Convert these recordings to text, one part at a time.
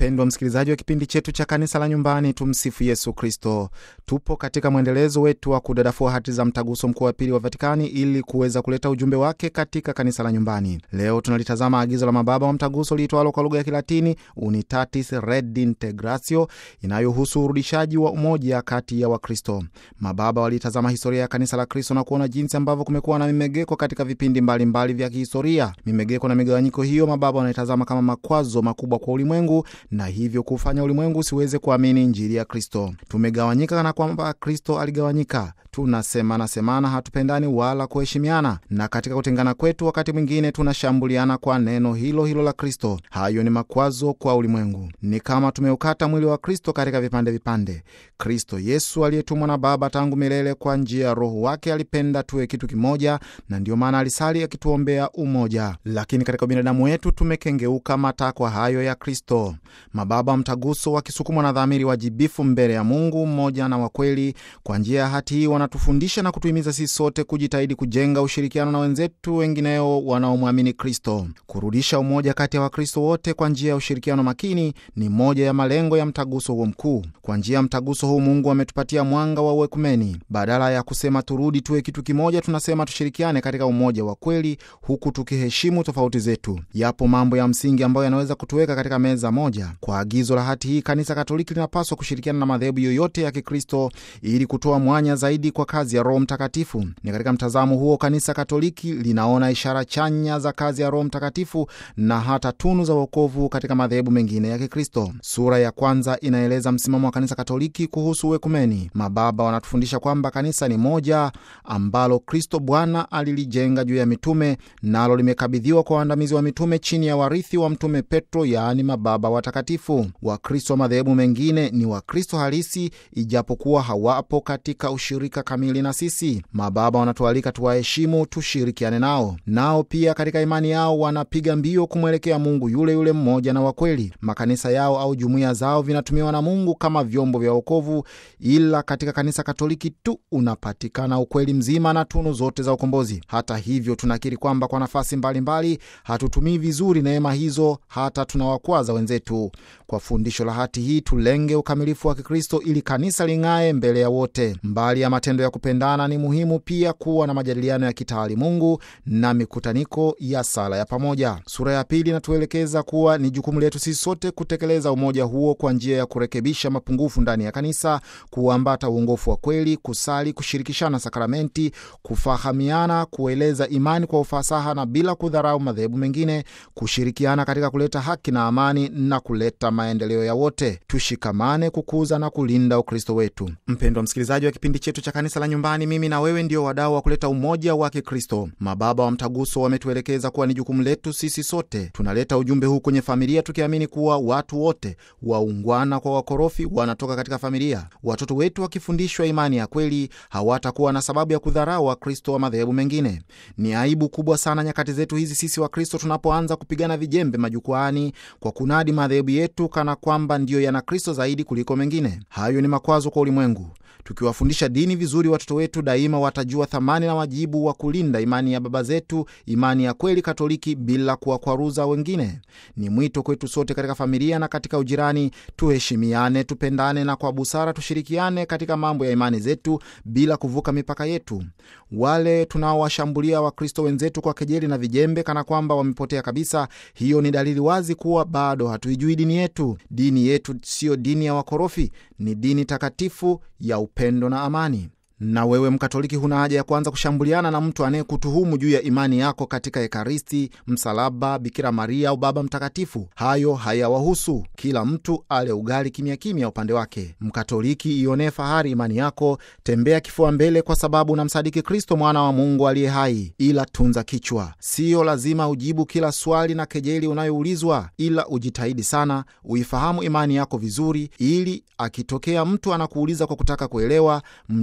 Mpendwa msikilizaji wa kipindi chetu cha kanisa la nyumbani, tumsifu Yesu Kristo. Tupo katika mwendelezo wetu wa kudadafua hati za mtaguso mkuu wa pili wa Vatikani ili kuweza kuleta ujumbe wake katika kanisa la nyumbani. Leo tunalitazama agizo la mababa wa mtaguso liitwalo kwa lugha ya Kilatini Unitatis Redintegratio, inayohusu urudishaji wa umoja kati ya Wakristo. Mababa walitazama historia ya kanisa la Kristo na kuona jinsi ambavyo kumekuwa na mimegeko katika vipindi mbalimbali mbali vya kihistoria. Mimegeko na migawanyiko hiyo mababa wanaitazama kama makwazo makubwa kwa ulimwengu na hivyo kufanya ulimwengu usiweze kuamini injili ya Kristo. Tumegawanyika kana kwamba Kristo aligawanyika. Tunasemana semana, hatupendani wala kuheshimiana, na katika kutengana kwetu wakati mwingine tunashambuliana kwa neno hilo hilo la Kristo. Hayo ni makwazo kwa ulimwengu. Ni kama tumeukata mwili wa Kristo katika vipande vipande. Kristo Yesu aliyetumwa na Baba tangu milele kwa njia ya Roho wake alipenda tuwe kitu kimoja, na ndiyo maana alisali akituombea umoja. Lakini katika binadamu wetu tumekengeuka matakwa hayo ya Kristo. Mababa wa mtaguso wakisukumwa na dhamiri wajibifu mbele ya Mungu mmoja na wa kweli, kwa njia ya hati hii wanatufundisha na kutuhimiza sisi sote kujitahidi kujenga ushirikiano na wenzetu wengineo wanaomwamini Kristo. Kurudisha umoja kati ya Wakristo wote kwa njia ya ushirikiano makini ni moja ya malengo ya mtaguso huo mkuu. Kwa njia ya mtaguso huu Mungu ametupatia mwanga wa uekumeni. Badala ya kusema turudi tuwe kitu kimoja, tunasema tushirikiane katika umoja wa kweli, huku tukiheshimu tofauti zetu. Yapo mambo ya msingi ambayo yanaweza kutuweka katika meza moja. Kwa agizo la hati hii, Kanisa Katoliki linapaswa kushirikiana na madhehebu yoyote ya Kikristo ili kutoa mwanya zaidi kwa kazi ya Roho Mtakatifu. Ni katika mtazamo huo Kanisa Katoliki linaona ishara chanya za kazi ya Roho Mtakatifu na hata tunu za wokovu katika madhehebu mengine ya Kikristo. Sura ya kwanza inaeleza msimamo wa Kanisa Katoliki kuhusu uekumeni. Mababa wanatufundisha kwamba kanisa ni moja ambalo Kristo Bwana alilijenga juu ya mitume, nalo limekabidhiwa kwa waandamizi wa mitume chini ya warithi wa Mtume Petro, yaani mababa watakatifu. Wakristo wa madhehebu mengine ni Wakristo halisi, ijapokuwa hawapo katika ushirika kamili na sisi. Mababa wanatualika tuwaheshimu, tushirikiane nao. Nao pia katika imani yao wanapiga mbio kumwelekea Mungu yule yule mmoja na wa kweli. Makanisa yao au jumuiya zao vinatumiwa na Mungu kama vyombo vya wokovu, ila katika kanisa Katoliki tu unapatikana ukweli mzima na tunu zote za ukombozi. Hata hivyo, tunakiri kwamba kwa nafasi mbalimbali hatutumii vizuri neema hizo, hata tunawakwaza wenzetu. Kwa fundisho la hati hii, tulenge ukamilifu wa Kikristo ili kanisa ling'ae mbele ya wote. Mbali ya matendo ya kupendana, ni muhimu pia kuwa na majadiliano ya kitaalimungu na mikutaniko ya sala ya pamoja. Sura ya pili inatuelekeza kuwa ni jukumu letu sisi sote kutekeleza umoja huo kwa njia ya kurekebisha mapungufu ndani ya kanisa, kuambata uongofu wa kweli, kusali, kushirikishana sakramenti, kufahamiana, kueleza imani kwa ufasaha na bila kudharau madhehebu mengine, kushirikiana katika kuleta haki na amani na kuleta maendeleo ya wote. Tushikamane kukuza na kulinda Ukristo wetu. Mpendwa msikilizaji wa kipindi chetu cha kanisa la nyumbani, mimi na wewe ndio wadau wa kuleta umoja wa Kikristo. Mababa wa mtaguso wametuelekeza kuwa ni jukumu letu sisi sote. Tunaleta ujumbe huu kwenye familia, tukiamini kuwa watu wote waungwana kwa wakorofi wanatoka katika familia. Watoto wetu wakifundishwa imani ya kweli, hawatakuwa na sababu ya kudharau Wakristo wa madhehebu mengine. Ni aibu kubwa sana nyakati zetu hizi sisi Wakristo tunapoanza kupigana vijembe majukwaani kwa kunadi madhehebu yetu kana kwamba ndiyo yana Kristo zaidi kuliko mengine. Hayo ni makwazo kwa ulimwengu. Tukiwafundisha dini vizuri, watoto wetu daima watajua thamani na wajibu wa kulinda imani ya baba zetu, imani ya kweli Katoliki, bila kuwakwaruza wengine. Ni mwito kwetu sote katika familia na katika ujirani, tuheshimiane, tupendane na kwa busara tushirikiane katika mambo ya imani zetu bila kuvuka mipaka yetu. Wale tunaowashambulia Wakristo wenzetu kwa kejeli na vijembe kana kwamba wamepotea kabisa, hiyo ni dalili wazi kuwa bado hatuijui dini yetu. Dini yetu siyo dini ya wakorofi, ni dini takatifu ya upendo na amani. Na wewe Mkatoliki, huna haja ya kuanza kushambuliana na mtu anayekutuhumu juu ya imani yako katika Ekaristi, msalaba, Bikira Maria au Baba Mtakatifu. Hayo hayawahusu. Kila mtu ale ugali kimya kimya upande wake. Mkatoliki, ionee fahari imani yako, tembea kifua mbele, kwa sababu unamsadiki Kristo, mwana wa Mungu aliye hai. Ila tunza kichwa, siyo lazima ujibu kila swali na kejeli unayoulizwa, ila ujitahidi sana uifahamu imani yako vizuri, ili akitokea mtu anakuuliza kwa kutaka kuelewa, mjibu na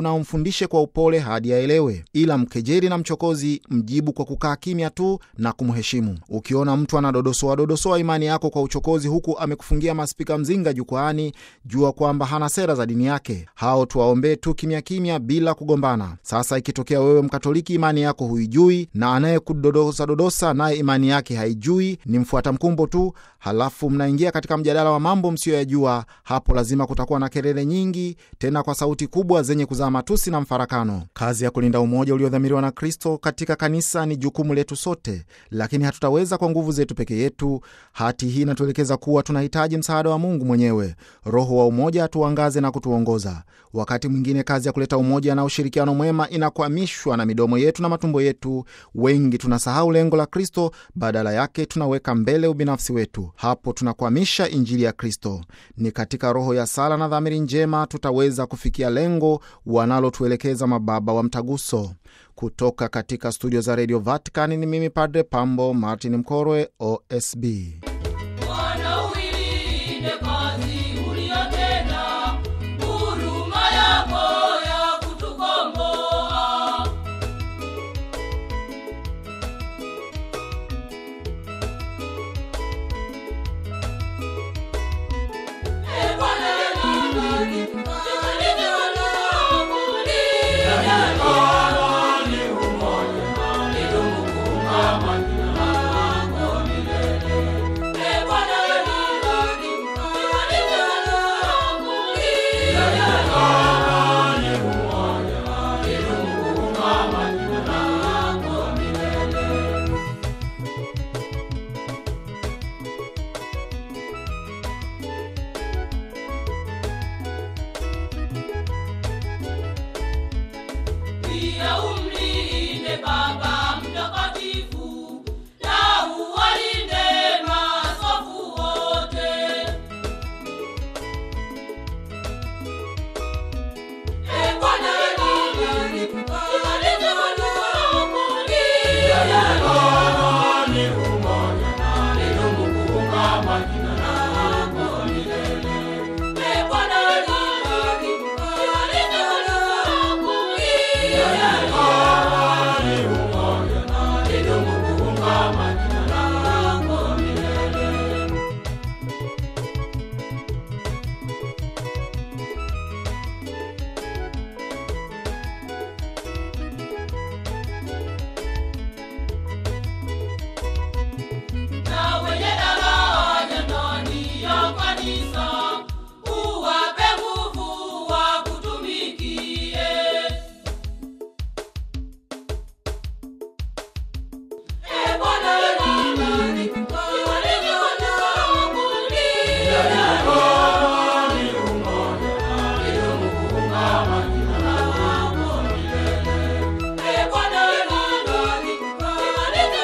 na umfundishe kwa upole hadi aelewe. Ila mkejeli na mchokozi, mjibu kwa kukaa kimya tu na kumheshimu. Ukiona mtu anadodosoa dodosoa imani yako kwa uchokozi, huku amekufungia maspika mzinga jukwaani, jua kwamba hana sera za dini yake. Hao tuwaombee tu kimya kimya, bila kugombana. Sasa ikitokea wewe Mkatoliki imani yako huijui na anayekudodosa dodosa naye imani yake haijui, ni mfuata mkumbo tu, halafu mnaingia katika mjadala wa mambo msiyoyajua, hapo lazima kutakuwa na kelele nyingi, tena kwa sauti kubwa zenye kuzaa matusi na mfarakano. Kazi ya kulinda umoja uliodhamiriwa na Kristo katika kanisa ni jukumu letu sote, lakini hatutaweza kwa nguvu zetu peke yetu. Hati hii inatuelekeza kuwa tunahitaji msaada wa Mungu mwenyewe. Roho wa umoja atuangaze na kutuongoza. Wakati mwingine kazi ya kuleta umoja na ushirikiano mwema inakwamishwa na midomo yetu na matumbo yetu. Wengi tunasahau lengo la Kristo, badala yake tunaweka mbele ubinafsi wetu. Hapo tunakwamisha injili ya Kristo. Ni katika roho ya sala na dhamiri njema tutaweza kufikia lengo wanalotuelekeza mababa wa Mtaguso. Kutoka katika studio za redio Vatican ni mimi Padre Pambo Martin Mkorwe, OSB. Bwana uilinde kazi uliyotenda, huruma yako ya kutukomboa. Ee Bwana, tusalinde Ee Bwana, pia umlinde Baba Mtakatifu na uwalinde maaskofu wote. Ee Bwana, tusalinde watu Ee Bwana, tusalinde na wenye daraja ndani ya kanisa uwape nguvu wakutumikie. Ee Bwana, tuwalinde Ee Bwana, tuwalinde